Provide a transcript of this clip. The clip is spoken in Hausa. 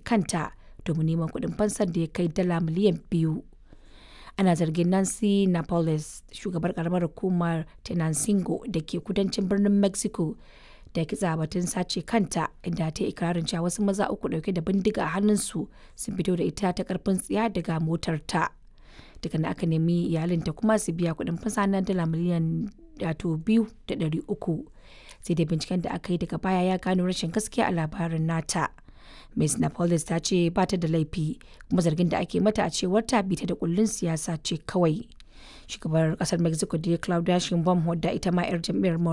kanta domin neman kuɗin fansar da ya kai dala miliyan biyu. Ana zargin Nancy Napoles, shugabar karamar hukumar Tenancingo da ke kudancin birnin Mexico, da kitsa batun sace kanta inda ta yi ikirarin cewa wasu maza uku dauke da bindiga a hannunsu sun fito da ita ta karfin tsiya daga motar ta. Daga aka nemi iyalinta kuma su biya kuɗin fansa na dala miliyan wato biyu da ɗari uku. Sai dai binciken da aka yi daga baya ya gano rashin gaskiya a labarin nata. Ms. Napoles ta ce ba ta da laifi kuma zargin da ake mata a cewar ta bita da kullun siyasa ce kawai. Shugabar kasar Mexico da Claudia Sheinbaum wadda ita ma 'yar jam'iyyar